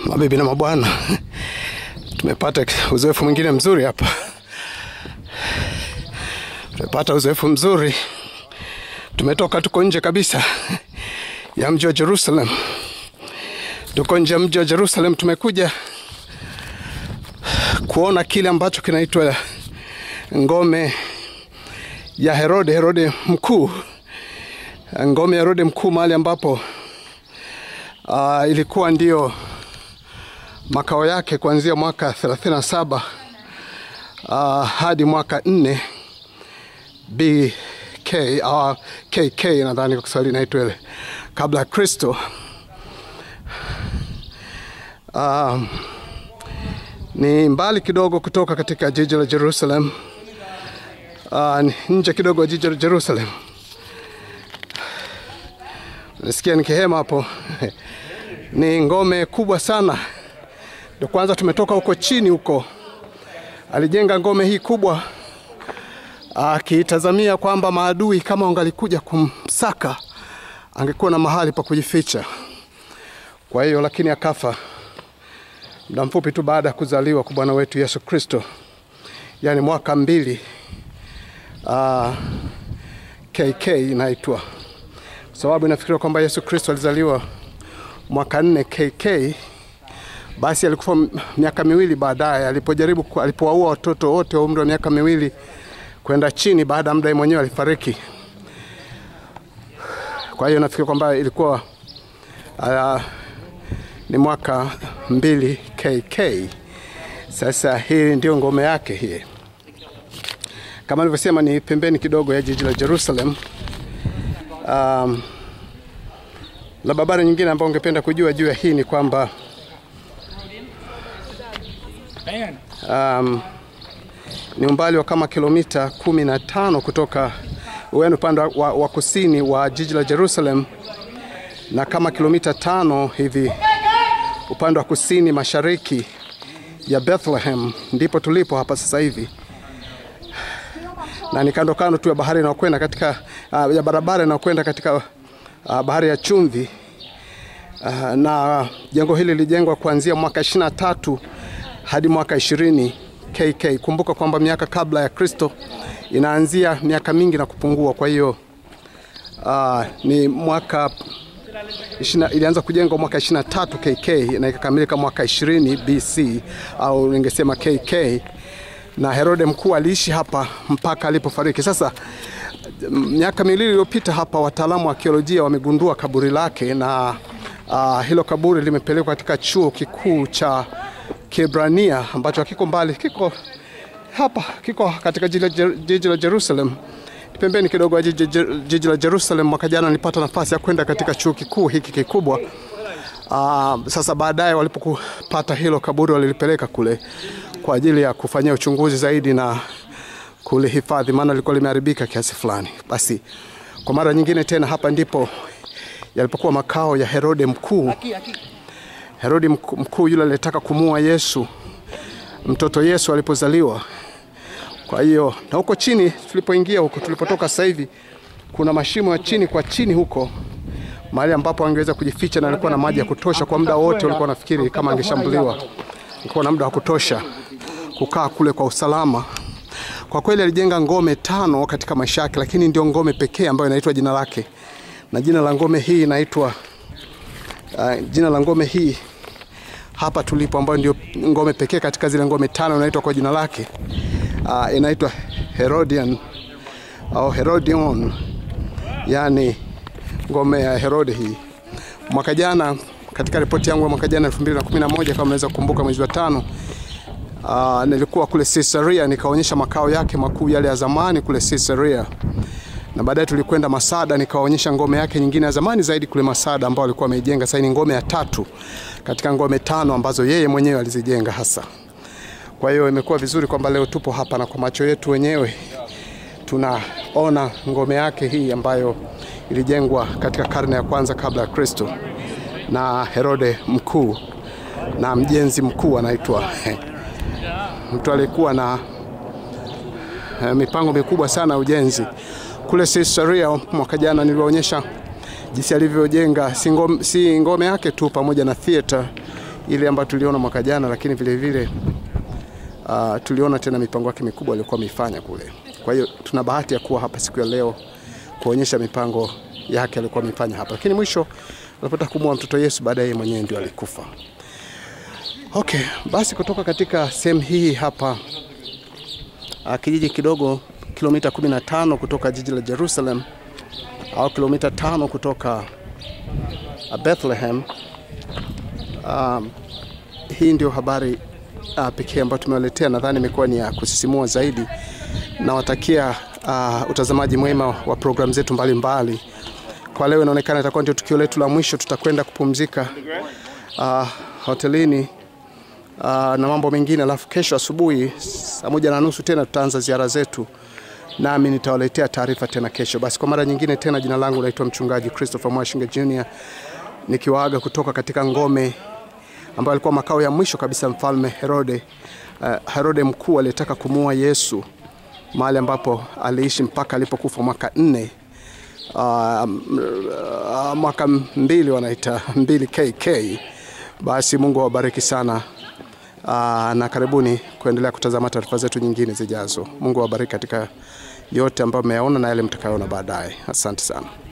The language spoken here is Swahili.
Mabibi na mabwana, tumepata uzoefu mwingine mzuri hapa. Tumepata uzoefu mzuri, tumetoka, tuko nje kabisa ya mji wa Jerusalem, tuko nje ya mji wa Jerusalem. Tumekuja kuona kile ambacho kinaitwa ngome ya Herode, Herode mkuu, ngome ya Herode mkuu, mahali ambapo uh, ilikuwa ndio makao yake kuanzia mwaka 37 uh, hadi mwaka 4 BK au KK nadhani kwa Kiswahili inaitwa ile kabla ya Kristo. Uh, ni mbali kidogo kutoka katika jiji la Jerusalem. Uh, nje kidogo ya jiji la Jerusalem. Nasikia nikihema hapo ni ngome kubwa sana. Ndio kwanza tumetoka huko chini huko, alijenga ngome hii kubwa akitazamia kwamba maadui kama wangalikuja kumsaka angekuwa na mahali pa kujificha. Kwa hiyo lakini akafa muda mfupi tu baada ya kuzaliwa kwa Bwana wetu Yesu Kristo, yaani mwaka mbili uh, KK inaitwa sababu inafikiriwa kwamba Yesu Kristo alizaliwa mwaka nne KK. Basi alikufa miaka miwili baadaye alipojaribu alipowaua watoto wote wa umri wa miaka miwili kwenda chini, baada ya muda mwenyewe alifariki. Kwa hiyo nafikiri kwamba ilikuwa uh, ni mwaka mbili KK. Sasa hii ndio ngome yake hii, kama nilivyosema, ni pembeni kidogo ya jiji la Jerusalem. Um, la habari nyingine ambayo ungependa kujua juu ya hii ni kwamba um, ni umbali wa kama kilomita kumi na tano kutoka ueni upande wa, wa kusini wa jiji la Jerusalem na kama kilomita tano hivi upande wa kusini mashariki ya Bethlehem, ndipo tulipo hapa sasa hivi, na ni kando kando tu ya bahari inayokwenda katika uh, ya barabara inayokwenda katika uh, bahari ya chumvi uh, na jengo hili lilijengwa kuanzia mwaka 23 hadi mwaka 20 KK. Kumbuka kwamba miaka kabla ya Kristo inaanzia miaka mingi na kupungua. Kwa hiyo uh, ni mwaka ishina, ilianza kujengwa mwaka 23 KK na ikakamilika mwaka 20 BC au ningesema KK, na Herode mkuu aliishi hapa mpaka alipofariki. Sasa miaka miwili iliyopita hapa wataalamu wa arkeolojia wamegundua kaburi lake na uh, hilo kaburi limepelekwa katika chuo kikuu cha Kiebrania ambacho kiko mbali, kiko hapa, kiko katika jiji la Jerusalem, pembeni kidogo ya jiji la Jerusalem. Mwaka jana nilipata nafasi ya kwenda katika chuo kikuu hiki kikubwa. Uh, sasa baadaye walipopata hilo kaburi walilipeleka kule kwa ajili ya kufanyia uchunguzi zaidi na kulihifadhi, maana lilikuwa limeharibika kiasi fulani. Basi kwa mara nyingine tena, hapa ndipo yalipokuwa makao ya Herode mkuu. Herode mkuu yule alitaka kumua Yesu, mtoto Yesu alipozaliwa. Kwa hiyo na huko chini tulipoingia huko tulipotoka sasa hivi kuna mashimo ya chini kwa chini huko mahali ambapo angeweza kujificha, na alikuwa na maji ya kutosha kwa muda wote. Walikuwa nafikiri kama angeshambuliwa, alikuwa na muda wa kutosha kukaa kule kwa usalama. Kwa kweli alijenga ngome tano katika maisha yake, lakini ndio ngome pekee ambayo inaitwa jina lake, na jina la ngome hii inaitwa uh, jina la ngome hii hapa tulipo, ambayo ndio ngome pekee katika zile ngome tano inaitwa kwa jina lake uh, inaitwa Herodian au Herodion, yani ngome ya Herode hii. Mwaka jana katika ripoti yangu ya mwaka jana 2011 kama naweza kukumbuka, mwezi wa tano uh, nilikuwa kule Caesarea nikaonyesha makao yake makuu yale ya zamani kule Caesarea, na baadaye tulikwenda Masada nikaonyesha ngome yake nyingine ya zamani zaidi kule Masada ambao alikuwa ameijenga. Sasa ni ngome ya tatu katika ngome tano ambazo yeye mwenyewe alizijenga hasa. Kwa hiyo imekuwa vizuri kwamba leo tupo hapa na kwa macho yetu wenyewe tunaona ngome yake hii ambayo ilijengwa katika karne ya kwanza kabla ya Kristo na Herode mkuu na mjenzi mkuu anaitwa mtu aliyekuwa na mipango mikubwa sana ya ujenzi kule Caesarea. Mwaka jana niliwaonyesha jinsi alivyojenga si ngome, si ngome yake tu pamoja na theater ile ambayo tuliona mwaka jana, lakini vile vile uh, tuliona tena mipango yake mikubwa aliyokuwa ameifanya kule. Kwa hiyo tuna bahati ya kuwa hapa siku ya leo kuonyesha mipango yake alikuwa ameifanya hapa, lakini mwisho alipata kumua mtoto Yesu, baadaye mwenyewe ndio alikufa. Okay, basi kutoka katika sehemu hii hapa uh, kijiji kidogo kilomita 15 kutoka jiji la Jerusalem au kilomita tano kutoka uh, Bethlehem. Um, hii ndio habari uh, pekee ambayo tumewaletea. Nadhani imekuwa ni ya kusisimua zaidi. Nawatakia uh, utazamaji mwema wa programu zetu mbalimbali. Kwa leo inaonekana itakuwa ndio tukio letu la mwisho. Tutakwenda kupumzika uh, hotelini uh, na mambo mengine, alafu kesho asubuhi saa moja na nusu tena tutaanza ziara zetu, nami nitawaletea taarifa tena kesho. Basi kwa mara nyingine tena, jina langu naitwa mchungaji Christopher Mwashinga Jr nikiwaaga kutoka katika ngome ambayo alikuwa makao ya mwisho kabisa mfalme Herode, uh, Herode mkuu aliyetaka kumuua Yesu, mahali ambapo aliishi mpaka alipokufa mwaka nne uh, uh, mwaka mbili wanaita mbili KK. Basi Mungu awabariki sana uh, na karibuni kuendelea kutazama taarifa zetu nyingine zijazo. Mungu awabariki katika yote ambayo mmeyaona na yale mtakayoona baadaye. Asante sana.